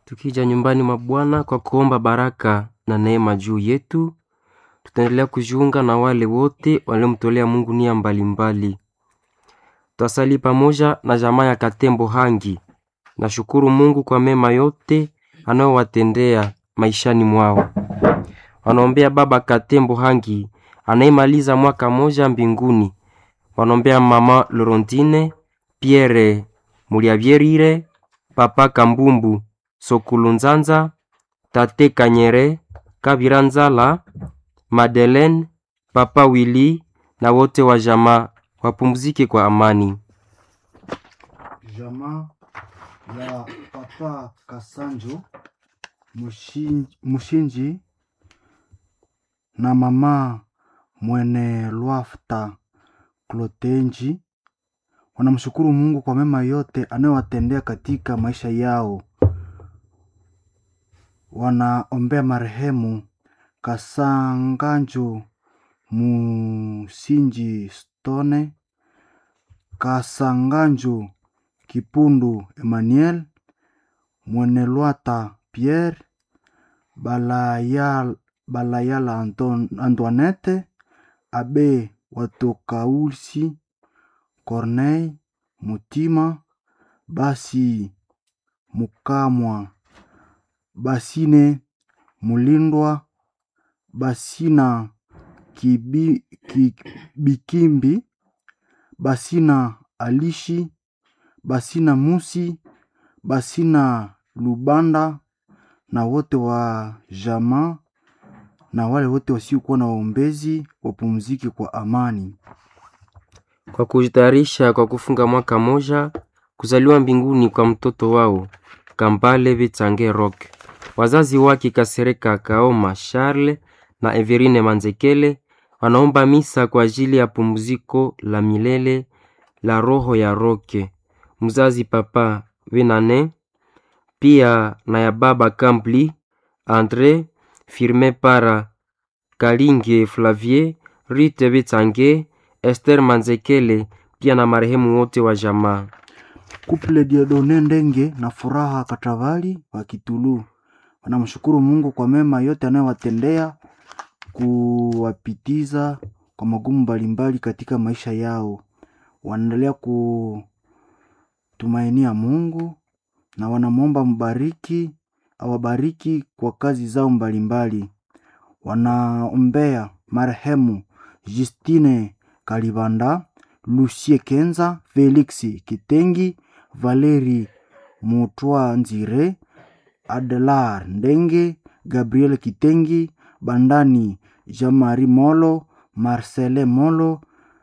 Tukija nyumbani mwa Bwana kwa kuomba baraka na neema juu yetu, tutaendelea kujiunga na wale wote waliomtolea Mungu nia mbalimbali. Tutasali pamoja na jamaa ya Katembo Hangi. Nashukuru Mungu kwa mema yote anayowatendea maishani mwao. Wanaombea baba Katembo Hangi anayemaliza mwaka moja mbinguni. Wanaombea mama Lorondine, Pierre Muliavyerire, papa Kambumbu Sokulunzanza, tate Kanyere, Kabira Nzala, Madeleine, papa Willy na wote wa jamaa wapumzike kwa amani. Jamaa ya papa Kasanjo Mushinji, Mushinji na mama Mwene Lwafta Klotenji wanamshukuru Mungu kwa mema yote anayowatendea katika maisha yao. Wanaombea marehemu Kasanganjo Musinji Stone, Kasanganjo Kipundu Emmanuel, Mwenelwata Pierre, Balayala, Balayala Anton, Antoinette, Abe Watokausi, Corneille Mutima, Basi Mukamwa, Basine Mulindwa, Basina Kibi, Kibikimbi, Basina Alishi, Basina Musi, Basina Lubanda na wote wa jamaa na wale wote wasiokuwa na waombezi wapumzike kwa amani. Kwa kujitayarisha kwa kufunga mwaka moja kuzaliwa mbinguni kwa mtoto wao Kambale Vitsange Rock, wazazi wake Kasereka Kaoma Charles na Everine Manzekele wanaomba misa kwa ajili ya pumziko la milele la roho ya Roke mzazi papa Venane, pia na ya baba Kambli Andre Firme Para Kalinge Flavier Rite Vitsange Esther Manzekele pia na marehemu wote wa jamaa. Kuple Diodone Ndenge na Furaha Katavali wa Kitulu wanamshukuru Mungu kwa mema yote anayowatendea kuwapitiza kwa magumu mbalimbali katika maisha yao. Wanaendelea kutumainia Mungu na wanamwomba mbariki awabariki kwa kazi zao mbalimbali. Wanaombea marehemu Justine Kalibanda, Lucie Kenza, Felix Kitengi, Valeri Mutwa Nzire, Adelar Ndenge, Gabriel Kitengi, Bandani Jean-Marie Molo, Marcele Molo,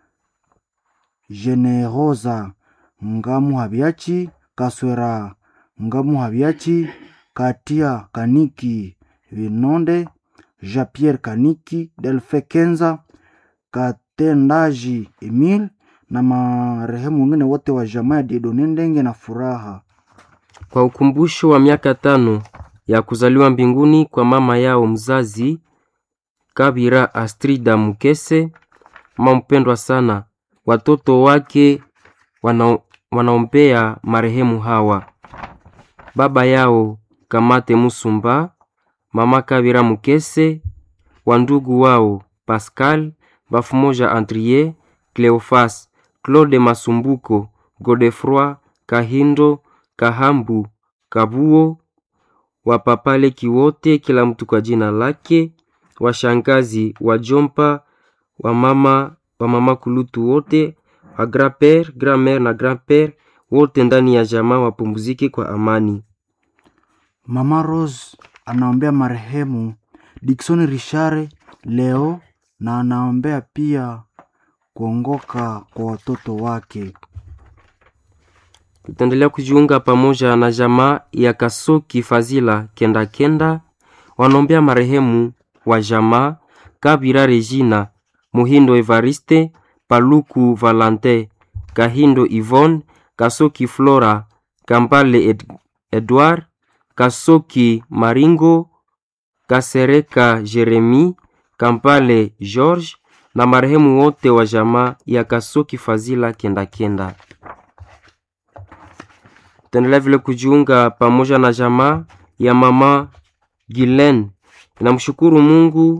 Generosa Ngamu Habiachi, Kaswera Ngamu Habiachi, Katia Kaniki Vinonde, Jean-Pierre Kaniki, Delfe Kenza, Katendaji Emil na marehemu wengine wote wa jamaa ya Diedone Ndenge na Furaha. Kwa ukumbusho wa miaka tano ya kuzaliwa mbinguni kwa mama yao mzazi Kabira Astrida Mukese, mama mpendwa sana, watoto wake wana, wanaombea marehemu hawa: baba yao Kamate Musumba, mama Kabira Mukese, wandugu wao Pascal Bafumoja, Andrie Cleofas, Claude Masumbuko, Godefroi Kahindo, Kahambu, Kabuo, wapapaleki wote, kila mtu kwa jina lake, washangazi, wajompa, wamama, wamama kulutu wote, wa grand-père, grand-mère na grand-père wote ndani ya jamaa wapumzike kwa amani. Mama Rose anaombea marehemu Dickson Richard leo na anaombea pia kuongoka kwa watoto wake. Tutaendelea kujiunga pamoja na jamaa ya Kasoki Fazila Kenda Kenda, wanaombea marehemu wa jamaa Kabira Regina, Muhindo Evariste, Paluku Valante, Kahindo Yvonne, Kasoki Flora, Kampale Ed Edward, Kasoki Maringo, Kasereka Jeremi, Kampale George na marehemu wote wa jamaa ya Kasoki Fazila Kenda Kenda. Tutaendelea vile kujiunga pamoja na jamaa ya mama Gilen inamshukuru Mungu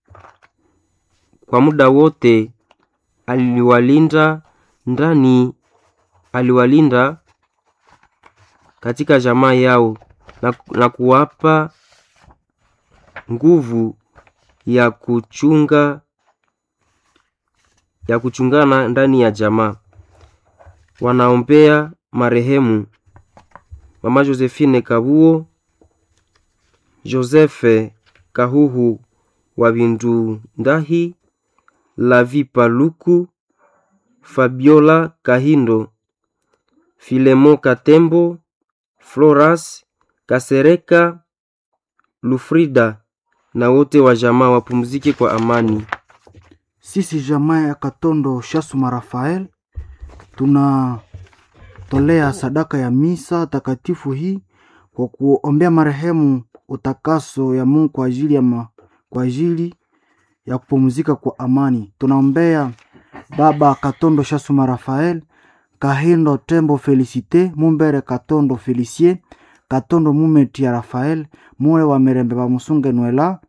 kwa muda wote aliwalinda ndani, aliwalinda katika jamaa yao na, na kuwapa nguvu ya kuchunga ya kuchungana ndani ya jamaa. Wanaombea marehemu mama Josephine Kabuo, Joseph Kahuhu wa Bindu Ndahi, Lavi Paluku, Fabiola Kahindo, Filemo Katembo, Floras Kasereka, Lufrida na wote wa jamaa wapumzike kwa amani. Sisi jamaa ya Katondo Shasuma Rafael tunatolea sadaka ya misa takatifu hii kwa kuombea marehemu utakaso ya Mungu kwa ajili ya, ma, kwa ajili ya kupumzika kwa amani. Tunaombea baba Katondo Shasuma Rafael, Kahindo Tembo Felicite, Mumbere Katondo Felicie, Katondo Mumeti ya Rafael, Mure wa Mirembe wa Musunge Nwela,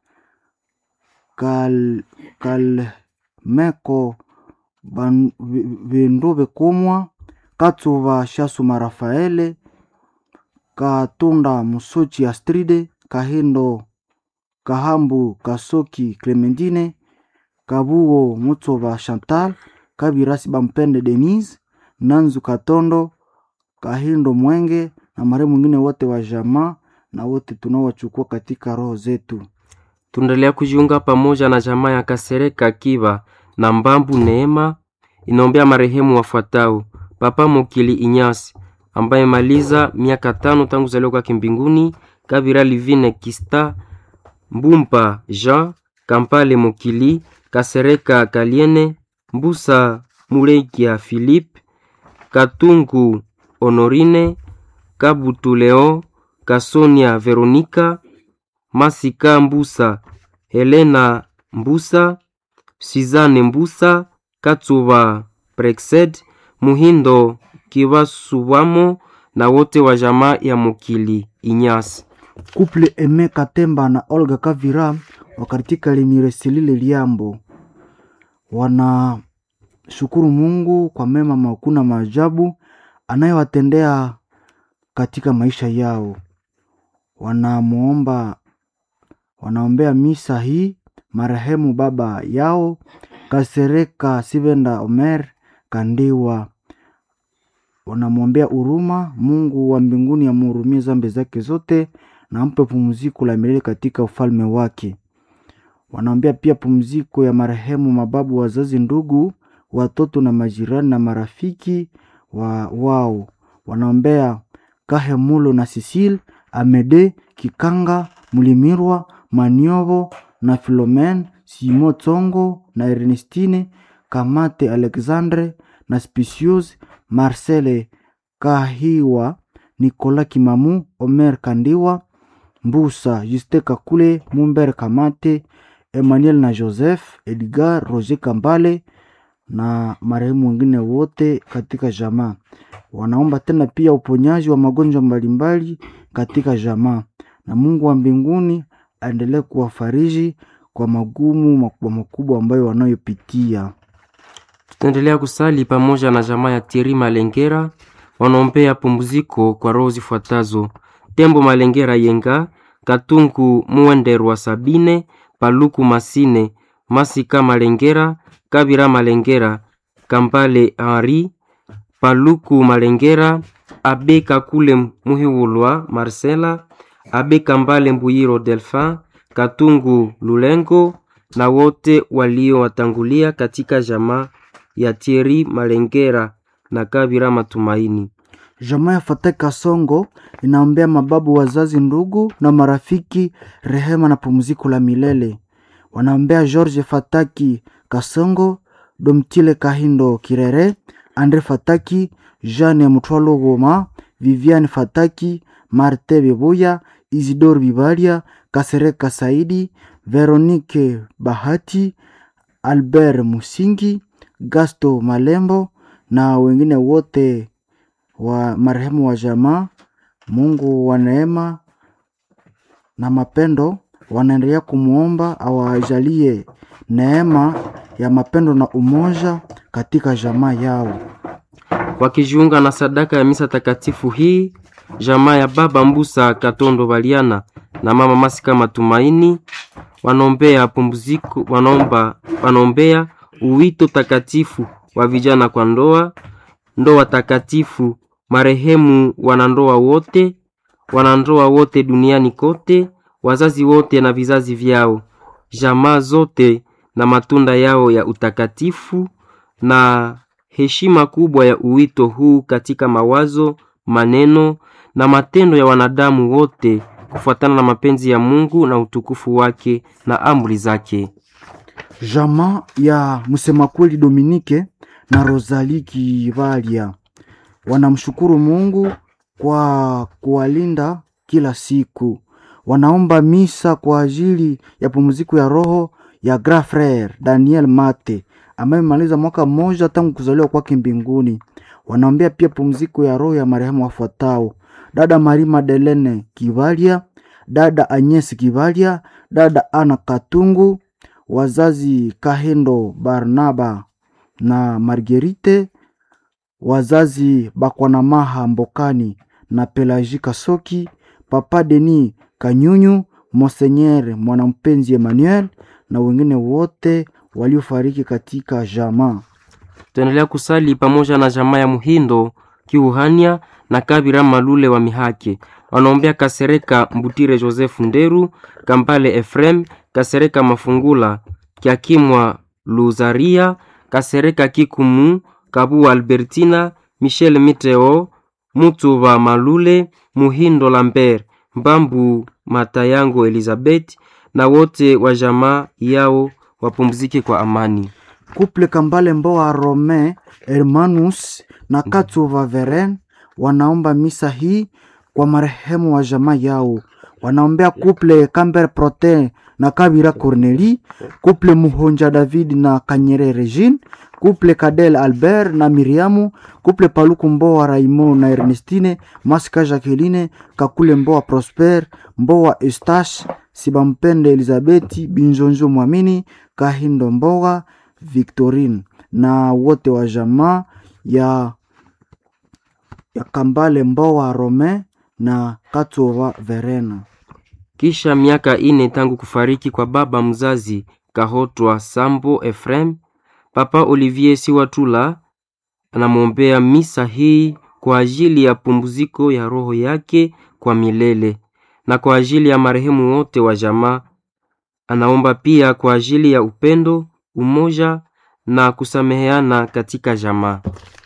Kal, Kal Meko Ban- Vi- Vindu Bikumwa, Katsuva Shasuma Rafaele, Katunda Musochi Astride, Kahindo Kahambu Kasoki Clementine, Kabuo Mutsova Chantal, Kabirasi Bampende Denise, Nanzu Katondo, Kahindo Mwenge na marehemu mwingine wote wa jamaa na wote tunaowachukua katika roho zetu. Tunaendelea kujiunga pamoja na jamaa ya Kasereka Kiba na Mbambu Neema inaombea marehemu wafuatao: Papa Mokili Inyasi ambaye maliza miaka tano tangu zaliwa kwake mbinguni, Kabira Livine Kista, Mbumpa Jean, Kampale Mokili, Kasereka Kaliene, Mbusa Mureikia Philippe, Katungu Honorine, Kabutu Leo, Kasonia Veronika, Masika Mbusa, Helena Mbusa, Sizane Mbusa, Katsuba Prexed, Muhindo Kibasubamo na wote wa jamaa ya Mukili Inyasi. Couple Eme Katemba na Olga Kavira wa katika Limiresilile Liambo wanashukuru Mungu kwa mema makuu na maajabu anayowatendea katika maisha yao. Wanamwomba, wanaombea misa hii marehemu baba yao Kasereka Sivenda Omer Kandiwa. Wanamwombea huruma, Mungu wa mbinguni amhurumie zambi zake zote na ampe pumziko la milele katika ufalme wake. Wanaombea pia pumziko ya marehemu mababu, wazazi, ndugu, watoto na majirani na marafiki wa wao. Wanaombea Kahemulo na Sisil Amede Kikanga Mulimirwa Maniovo na Filomen Simo Tsongo na Ernestine Kamate Alexandre na Spicius Marcele Kahiwa Nicolas Kimamu Omer Kandiwa Mbusa Juste Kakule Mumber Kamate Emmanuel na Joseph Edgar Roger Kambale na marehemu wengine wote katika jamaa. Wanaomba tena pia uponyaji wa magonjwa mbalimbali katika jamaa, na Mungu wa mbinguni aendelee kuwafariji kwa magumu makubwa makubwa ambayo wanayopitia. Tutaendelea kusali pamoja na jamaa ya Thierry Malengera, wanaombea pumziko kwa roho zifuatazo: Tembo Malengera Yenga, Katungu Muwenderwa Sabine, Paluku Masine, Masika Malengera, Kabira Malengera, Kambale Henri, Paluku Malengera, Abe Kakule Muhiwulwa Marcela, Abe Kambale Mbuyiro Delphin, Katungu Lulengo na wote waliowatangulia katika jamaa ya Thierry Malengera na Kabira Matumaini. Jamaa ya Fateka Songo inaombea mababu, wazazi, ndugu na marafiki rehema na pumziko la milele. Wanaombea George Fataki Kasongo, Domtile Kahindo Kirere, Andre Fataki, Jeanne Mutwalo Goma, Viviane Fataki, Marte Bibuya, Isidore Bibalia, Kasereka Saidi, Veronique Bahati, Albert Musingi, Gasto Malembo na wengine wote wa marehemu wa jamaa. Mungu wa neema na mapendo wanaendelea kumwomba awajalie neema ya mapendo na umoja katika jamaa yao. wakijiunga na sadaka ya misa takatifu hii jamaa ya baba Mbusa Katondo Baliana na mama Masika Matumaini wanaombea pumziko, wanaomba wanaombea uwito takatifu wa vijana kwa ndoa, ndoa takatifu, marehemu wanandoa wote, wanandoa wote duniani kote, wazazi wote na vizazi vyao, jamaa zote na matunda yao ya utakatifu na heshima kubwa ya uwito huu katika mawazo, maneno na matendo ya wanadamu wote kufuatana na mapenzi ya Mungu na utukufu wake na amri zake. Jamaa ya msema kweli Dominike na Rosalie Kivalia wanamshukuru Mungu kwa kuwalinda kila siku. Wanaomba misa kwa ajili ya pumziko ya roho ya Grand Frere Daniel Mate ambaye amemaliza mwaka mmoja tangu kuzaliwa kwake mbinguni. Wanaombea pia pumziko ya roho ya marehemu wafuatao: dada Marie Madeleine Kivalia, dada Agnes Kivalia, dada Ana Katungu, wazazi Kahendo Barnaba na Margerite, wazazi Bakwanamaha Mbokani na Pelaji Kasoki, papa Denis Kanyunyu, Monseigneur Mwanampenzi Emmanuel na wengine wote waliofariki katika jamaa. Tuendelea kusali pamoja na jamaa ya Muhindo Kiuhania na Kabira Malule wa Mihake. Wanaombea Kasereka Mbutire Joseph Nderu, Kambale Efrem, Kasereka Mafungula, Kiakimwa Luzaria, Kasereka Kikumu, Kabu Albertina, Michel Miteo, Mutuba Malule, Muhindo Lambert, Mbambu Matayango Elizabeth na wote wa jamaa yao wapumzike kwa amani. Kuple Kambale Mboa Rome Hermanus na Katsuva Veren wanaomba misa hii kwa marehemu wa jamaa yao. Wanaombea kuple Camber Prote na Kabira Corneli, kuple Muhonja David na Kanyere Regine, kuple Kadel Albert na Miriamu, kuple Paluku Mboa Raymond na Ernestine, Masika Jacqueline, Kakule Mboa Prosper, Mboa Eustache, Sibampende Elizabeti, Binjonjo Mwamini, Kahindo Mboga, Victorine na wote wa jamaa ya, ya Kambale Mboa Rome na Katova Verena. Kisha miaka ine tangu kufariki kwa baba mzazi Kahotwa Sambo Efrem, Papa Olivier Siwatula anamwombea misa hii kwa ajili ya pumziko ya roho yake kwa milele na kwa ajili ya marehemu wote wa jamaa. Anaomba pia kwa ajili ya upendo, umoja na kusameheana katika jamaa.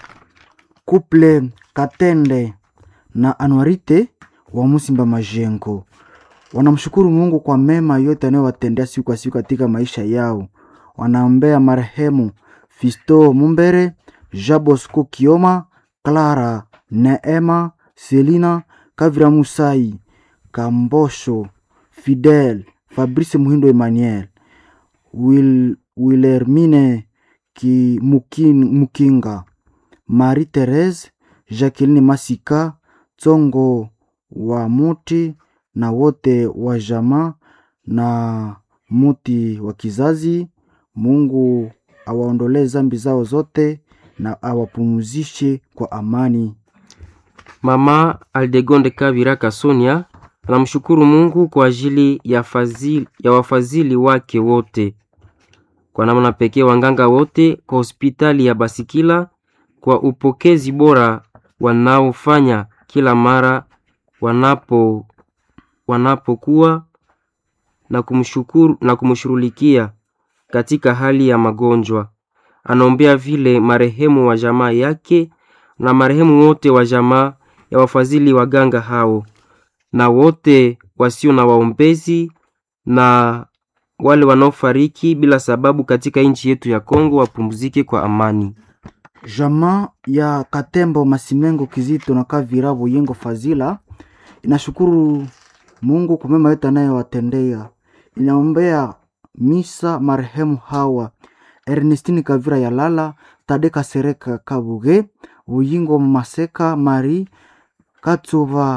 Kuple Katende na Anwarite wa Musimba Majengo wanamshukuru Mungu kwa mema yote anayowatendea siku kwa siku katika maisha yao. Wanaombea marehemu Fisto Mumbere, Jabosco Kioma, Clara Neema, Selina Kavira, Musai Kambosho, Fidel Fabrice Muhindo, Emmanuel Wil, Wilhelmine Ki, Mukin, Mukinga Marie Therese Jacqueline Masika Tsongo wa Muti na wote wa jamaa na muti wa kizazi. Mungu awaondolee zambi zao zote na awapumzishe kwa amani. Mama Aldegonde Kavira Kasonia anamshukuru Mungu kwa ajili ya, fazili, ya wafadhili wake wote, kwa namna pekee wanganga wote kwa hospitali ya Basikila kwa upokezi bora wanaofanya kila mara wanapo wanapokuwa na kumshukuru na kumshughulikia katika hali ya magonjwa. Anaombea vile marehemu wa jamaa yake na marehemu wote wa jamaa ya wafadhili waganga hao na wote wasio na waombezi na wale wanaofariki bila sababu katika nchi yetu ya Kongo wapumzike kwa amani. Jamaa ya Katembo Masimengo Kizito na Kavira Buyengo Fazila inashukuru Mungu kwa mema yote anayowatendea. Inaombea misa marehemu hawa Ernestine Kavira Yalala, Tadeka Sereka Kabuge, Buyingo Maseka Mari Katsuva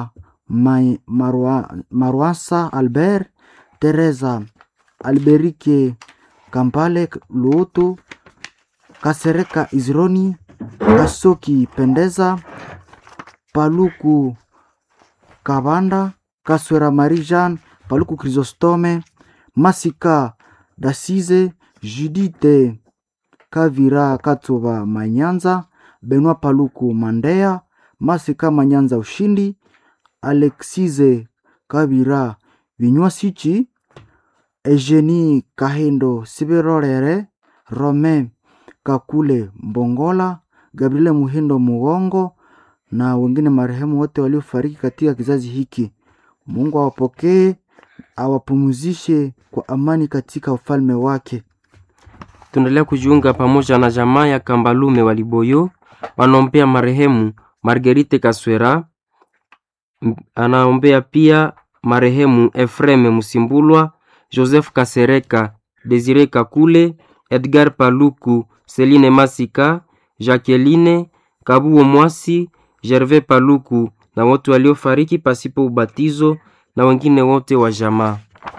Mai- Marwa- Marwasa Albert, Teresa Alberike Kampale Luoto, Kasereka Izroni, Kasoki Pendeza, Paluku Kabanda, Kaswera Marie Jeanne, Paluku Chrysostome, Masika Dasize, Judite Kavira Katova Manyanza, Benoit Paluku Mandea, Masika Manyanza Ushindi, Alexize Kavira Vinywasichi, Eugenie Kahendo Sibirorere, Romain Kakule Mbongola, Gabriele Muhindo Mugongo na wengine marehemu wote waliofariki katika kizazi hiki. Mungu awapokee, awapumzishe kwa amani katika ufalme wake. Tunaendelea kujiunga pamoja na jamaa ya Kambalume wa Liboyo wanaombea marehemu Marguerite Kaswera. M- Anaombea pia marehemu Efreme Musimbulwa, Joseph Kasereka, Desire Kakule, Edgar Paluku, Celine Masika, Jacqueline Kabuo Mwasi, Gervais Paluku na wote waliofariki pasipo ubatizo na wengine wote wa jamaa.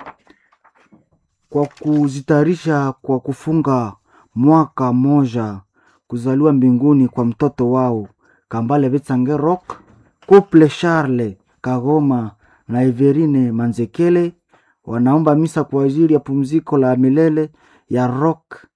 kwa kuzitayarisha kwa kufunga mwaka moja kuzaliwa mbinguni kwa mtoto wao Kambale Betsange Rock, Couple Charles Kagoma na Everine Manzekele wanaomba misa kwa ajili ya pumziko la milele ya Rock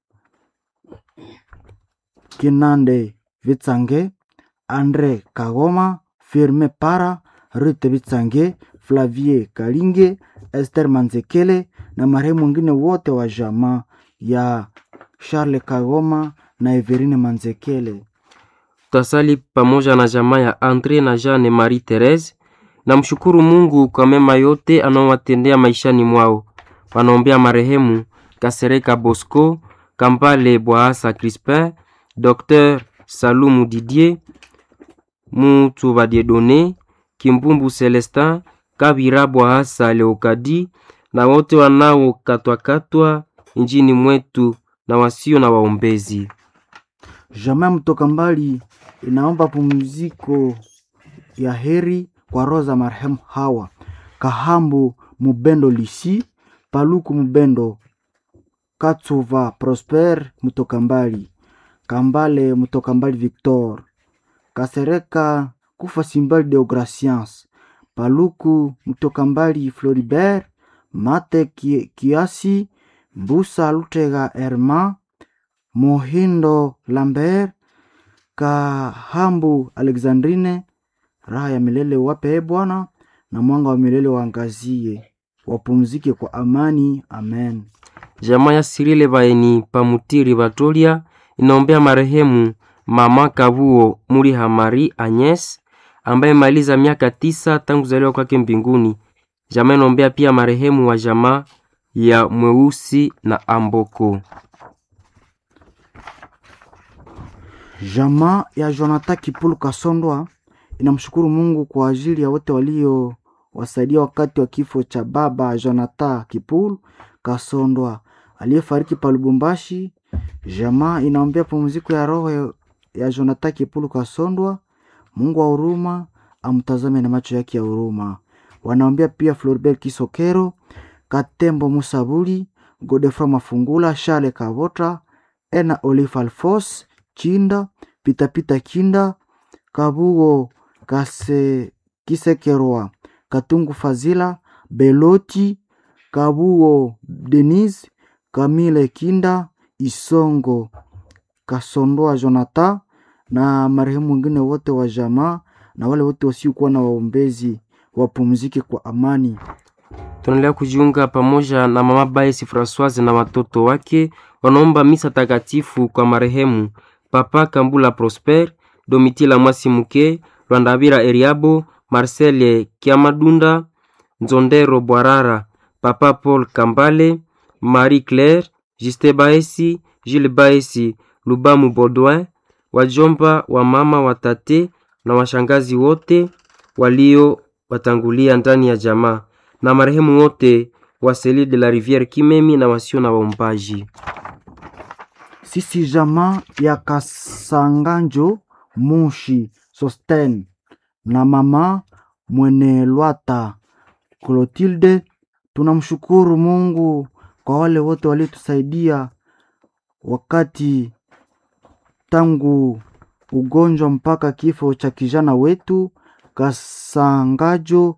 Kinande Vitsange, Andre Kagoma, Firme Para, Rute Vitsange, Flavie Kalinge, Esther Manzekele na marehemu wengine wote wa jamaa ya Charles Kagoma na Everine Manzekele. Tutasali pamoja na jamaa ya Andre na Jeanne Marie Therese. Namshukuru Mungu kwa mema yote anaowatendea maishani mwao. Wanaombea marehemu Kasereka Bosco, Kambale Bwaasa Crispin, Dr Salumu Didier, Mutu Badiedone, Kimbumbu Celestin, Kabira Bwaasa Leokadi na wote wanaokatwakatwa nchini mwetu na wasio na waombezi. Jamaa mtoka mbali inaomba pumziko ya heri kwa roho za marehemu hawa Kahambu Mubendo Lisi, Paluku Mubendo, Katsuva Prosper mtoka mbali, Kambale mtoka mbali Victor, Kasereka Kufa Simbali Deograciens, Paluku mtoka mbali Floribert, Mate Ki- Kiasi, Mbusa Lutega Herma, Mohindo Lambert, Kahambu Alexandrine, raha ya milele wape e Bwana, na mwanga wa milele waangazie, wapumzike kwa amani. Amen. Jamaa ya Sirile Baeni Pamutiri Batolia inaombea marehemu mama Kabuo Muri Hamari Agnes ambaye maliza miaka tisa tangu kuzaliwa kwake mbinguni. Jamaa inaombea pia marehemu wa jamaa ya Mweusi na Amboko. Jamaa ya Jonathan Kipulu Kasondwa inamshukuru Mungu kwa ajili ya wote waliowasaidia wakati wa kifo cha baba Jonathan Kipulu Kasondwa aliyefariki pa Lubumbashi. Jamaa inaombea pumziko ya roho ya- ya Jonathan Kipulu Kasondwa. Mungu wa huruma amtazame na macho yake ya huruma. Wanaombea pia Floribert Kisokero, Katembo Musabuli, Godefroy Mafungula, Charles Kavota, Ena Olive Alfos, Chinda, Pitapita Kinda, Kabugo Kase Kisekerwa, Katungu Fazila, Beloti, Kabugo Denise, Kamile Kinda, Isongo Kasondoa Jonathan na marehemu wengine wote wa jamaa na wale wote wasiokuwa na waombezi wapumzike kwa amani. Tunaendelea kujiunga pamoja na mama Baesi Francoise na watoto wake wanaomba misa takatifu kwa marehemu Papa Kambula Prosper, Domitila Mwasimuke, Rwandabira Eriabo, Marcel Kiamadunda, Nzondero Bwarara, Papa Paul Kambale, Marie Claire, Juste Baesi, Gilles Baesi, Lubamu Baudouin, wajomba wa mama watate na washangazi wote walio watangulia ndani ya jamaa na marehemu wote wa Seli de la Riviere Kimemi na wasio na waombaji. Sisi jamaa ya Kasanganjo Mushi Sosten na mama Mwene Lwata Clotilde. Tunamshukuru Mungu kwa wale wote waliotusaidia wakati tangu ugonjwa mpaka kifo cha kijana wetu Kasangajo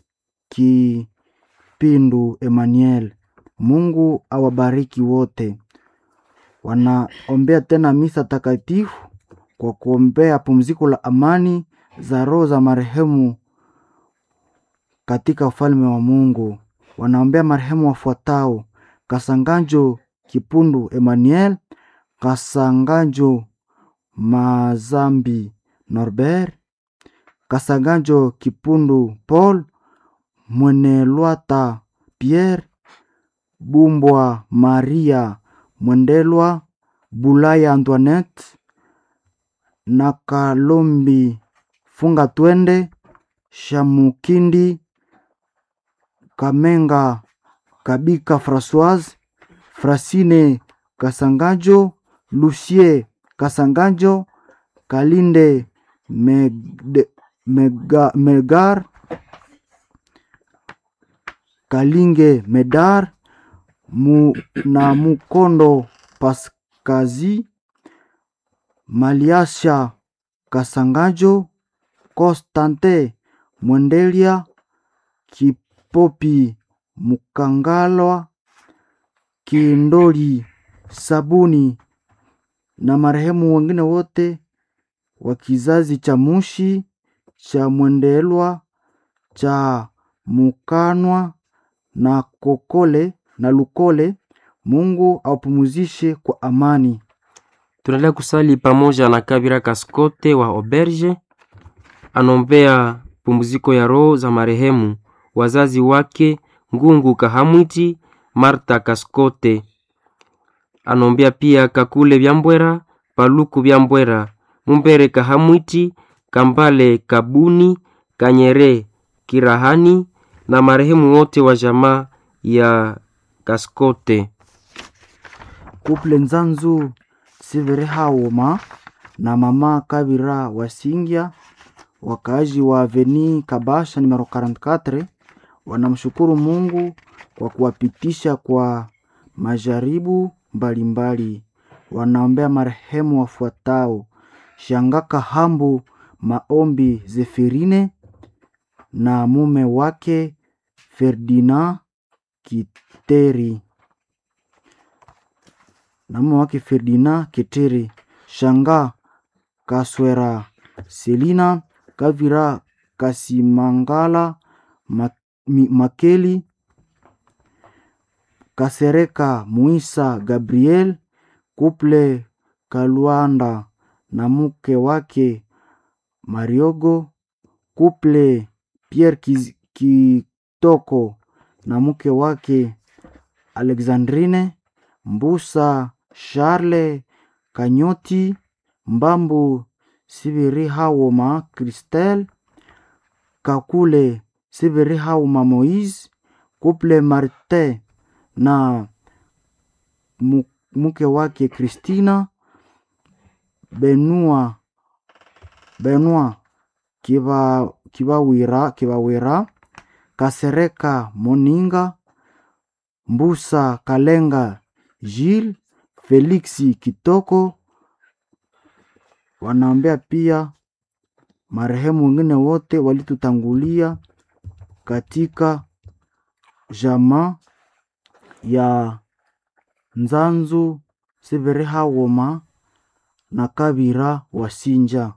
Kipindu Emmanuel. Mungu awabariki wote. Wanaombea tena misa takatifu kwa kuombea pumziko la amani za roho za marehemu katika ufalme wa Mungu. Wanaombea marehemu wafuatao: Kasangajo Kipundu Emmanuel, Kasangajo Mazambi Norbert, Kasangajo Kipundu Paul, Mwenelwata Pierre, Bumbwa Maria Mwendelwa, Bulaya Antoinette na Kalombi Funga Twende, Shamukindi Kamenga Kabika Françoise, Frasine Kasangajo, Lucie Kasangajo, Kalinde Megde, Mega, Megar, Kalinge Medar mu, na Mukondo Paskazi, Maliasha Kasangajo, Constante Mwendelia, Kipopi Mukangalwa, Kindoli Sabuni na marehemu wengine wote wa kizazi cha Mushi cha Mwendelwa cha Mukanwa na Kokole na Lukole. Mungu awapumuzishe kwa amani. Tunaendelea kusali pamoja na Kabira Kaskote wa Oberge, anombea pumziko ya roho za marehemu wazazi wake Ngungu Kahamwiti, Marta Kaskote. Anombea pia Kakule Byambwera, Paluku Byambwera, Mumbere Kahamwiti, Kambale Kabuni, Kanyere Kirahani na marehemu wote wa jamaa ya Kaskote. Kuple Nzanzu Siverehawoma na mama Kabira Wasingya, wakaaji wa Aveni Kabasha numero 44 wanamshukuru Mungu kwa kuwapitisha kwa majaribu mbalimbali. Wanaombea marehemu wafuatao: Shangaka Hambu Maombi Zefirine na mume wake Ferdinand Kiteri na mume wake Ferdinand Kiteri, Shanga Kaswera Selina Kavira Kasimangala Ma- Mi- Makeli Kasereka Muisa Gabriel Kuple Kalwanda na mke wake Mariogo Kuple Pierre Kiz- Kitoko na mke wake Alexandrine Mbusa Charle Kanyoti Mbambu Sibiri Hawoma Christelle Kakule Sibiri Hawoma Moise Kuple Martin na mu- mke wake Christina Benua Benua Kiba Kibawira Kibawira Kasereka Moninga Mbusa Kalenga Gilles Felixi Kitoko. Wanaombea pia marehemu wengine wote walitutangulia katika jamaa ya Nzanzu Siverehawoma na Kabira Wasinja.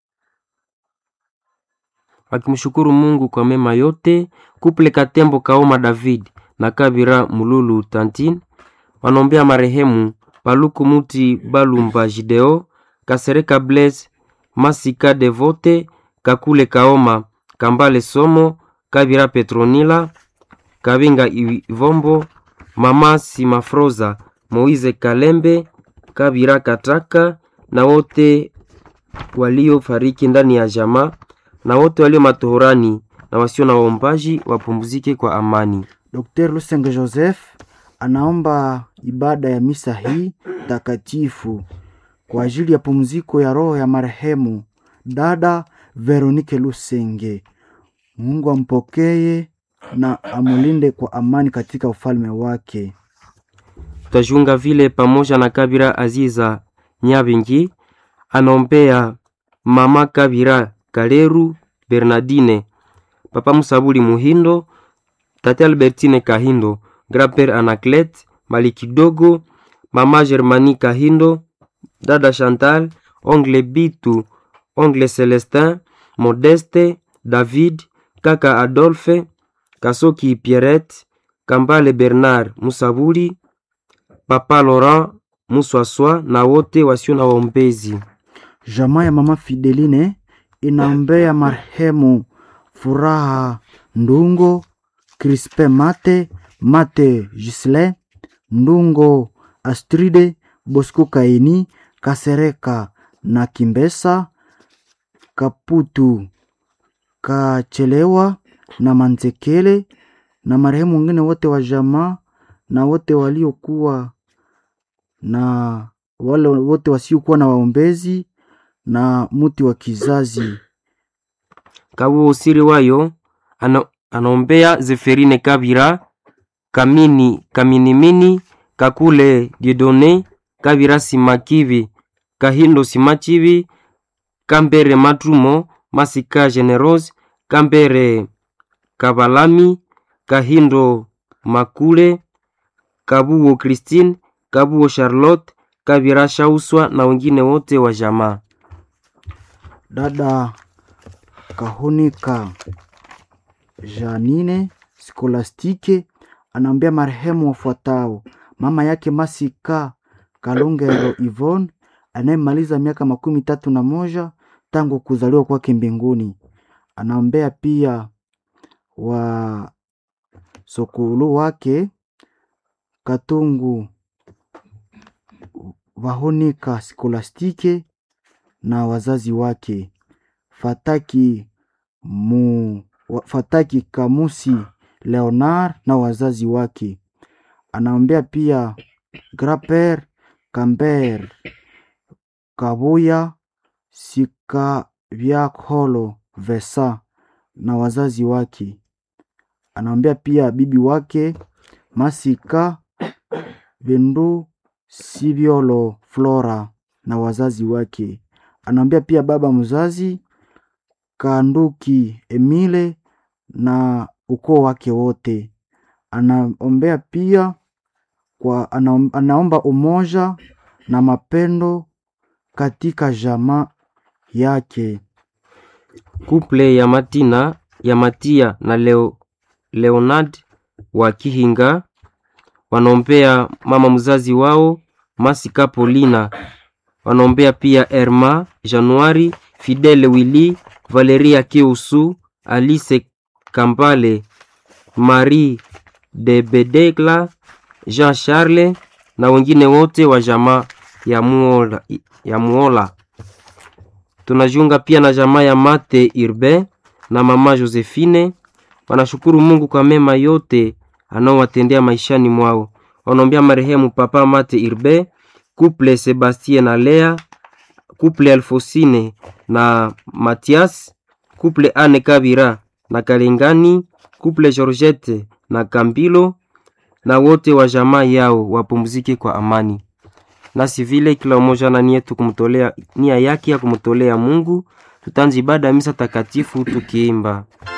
wakimshukuru Mungu kwa mema yote. Kuple Katembo Kaoma David na Kabira Mululu Tantine wanaombea marehemu Paluku Muti Balumba Jideo, Kasereka Blaise, Masika Devote, Kakule Kaoma, Kambale Somo, Kabira Petronila, Kabinga Ivombo, Mama Simafroza, Moize Kalembe, Kabira Kataka na wote waliofariki ndani ya jamaa na wote walio matohorani na wasio na waombaji wapumzike kwa amani. Dr. Lusenge Joseph anaomba ibada ya misa hii takatifu kwa ajili ya pumziko ya roho ya marehemu dada Veronike Lusenge. Mungu ampokee na amulinde kwa amani katika ufalme wake. Tutajiunga vile pamoja na Kabira Aziza Nyabingi anaombea mama Kabira Kaleru Bernardine, papa Musabuli Muhindo, tate Albertine Kahindo, grand-père Anaclet Malikidogo, mama Germani Kahindo, dada Chantal, ongle Bitu, ongle Celestin, Modeste, David, kaka Adolphe, Kasoki Pierrette, Kambale Bernard Musabuli, papa Laurent Muswaswa na wote wasio na waombezi. Jamaa ya mama Fideline inaombea marehemu Furaha Ndungo, Crispe Mate, Mate Gisle, Ndungo Astride, Bosco Kaini, Kasereka na Kimbesa, Kaputu Kachelewa na Manzekele na marehemu wengine wote wa jamaa na wote waliokuwa na wale wote wasiokuwa na waombezi na muti wa kizazi. Kabuo usiri wayo ana, anaombea Zeferine Kabira Kamini Kaminimini Kakule Diedone Kabira Simakivi Kahindo Simachivi Kambere Matrumo Masika Generose Kambere Kabalami Kahindo Makule Kabuo Christine Kabuo Charlotte Kabira Shauswa na wengine wote wa jamaa. Dada Kahunika Janine Skolastike anaambia marehemu wafuatao: mama yake Masika Kalongero Yvonne anayemaliza miaka makumi tatu na moja tangu kuzaliwa kwake mbinguni. Anaombea pia wa sokulu wake Katungu Vahonika Skolastike na wazazi wake Fataki mu, wa- Fataki Kamusi Leonard na wazazi wake. Anaombea pia Graper Camber Kabuya Sikavyakolo Vesa na wazazi wake. Anaombea pia bibi wake Masika Vindu Siviolo Flora na wazazi wake. Anaombea pia baba mzazi Kanduki Emile na ukoo wake wote. Anaombea pia kwa anaom- anaomba umoja na mapendo katika jamaa yake. Kuple ya Matina ya Matia na Leo, Leonard wa Kihinga wanaombea mama mzazi wao Masika Polina, wanaombea pia Erma Januari, Fidele Willy, Valeria Kiusu, Alice Kambale, Marie de Bedegla, Jean Charles na wengine wote wa jamaa ya Muola, ya Muola. Tunajiunga pia na jamaa ya Mate Irbe na mama Josephine. Wanashukuru Mungu kwa mema yote anaowatendea maishani mwao. Wanaombea marehemu papa Mate Irbe, couple Sebastien na Lea, couple Alfosine na Matias, couple Anne Kabira na Kalengani, couple Georgette na Kambilo na wote wa jamaa yao wapumzike kwa amani nasi vile kila mmoja na nia yetu kumtolea nia yake ya kumtolea Mungu. Tutaanza ibada ya misa takatifu tukiimba